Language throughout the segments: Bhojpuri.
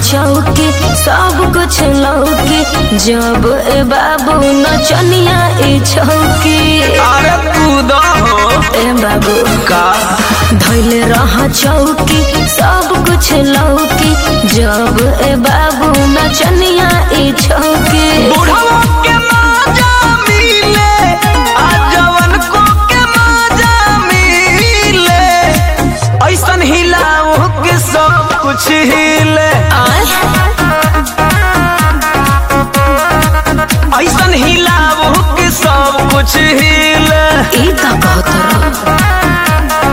चौकी सब कुछ लौकी जब ए बाबू नचनिया ई छौकी अरे कूद हो ए बाबू का धैले रह चौकी सब कुछ लौकी जब ए बाबू नचनिया ई छौकी बुढ़वा के माजा मिले आ जवन को के माजा मिले ऐसन हिलाओ के सब कुछ हिले आय ऐसन हिलाओ के सब कुछ हिले ई का कहत रह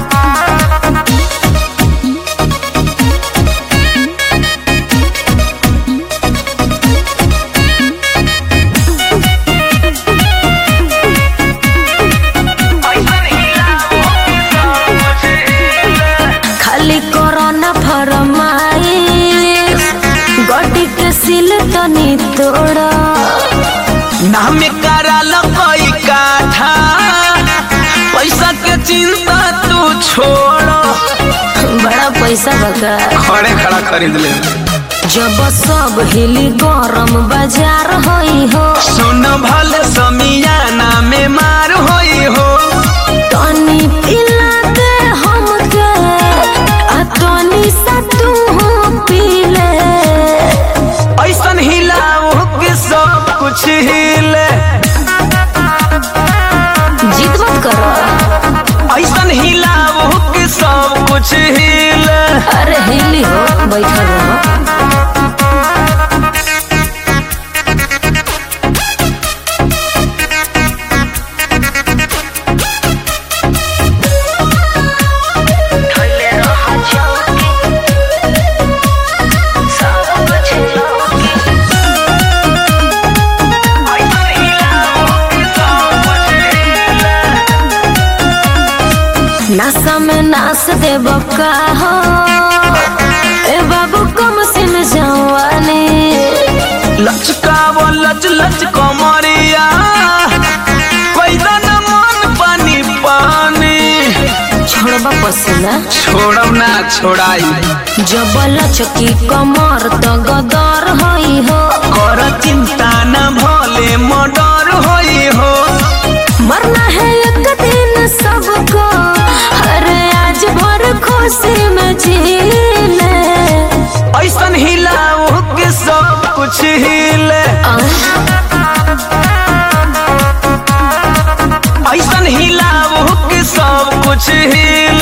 खाली कोरोना फरमाइश गड्डी के सिल तनी तोड़ा नाम कराल कोई काठा पैसा के चिंता तू छोड़ बड़ा पैसा बका खड़े खड़ा खरीद ले जब सब हिली गरम बाजार होई हो सुन भल समियाना में मार होई हो तनी पिला दे हमके आ तनी सा तू पी ले ऐसन हिलाओ के सब कुछ हिले जिद मत करो ऐसन हिलाओ के सब कुछ हिले अरे हिली हो बैठल रहो नासा में नास देब का हो ए बाबू कम सिन जवानी लचकावो लच लच कमरिया पैदन मन पानी पानी छोड़बा पसीना छोड़म ना छोड़ाई जब लचकी कमर तो गदर होई हो कर चिंता न भले मर्डर होई हो मरना है एक दिन सबको अरे आज भर खुशी में जी ले ऐसन हिलाओ के सब कुछ हिले ऐसन हिलाओ के सब कुछ हिले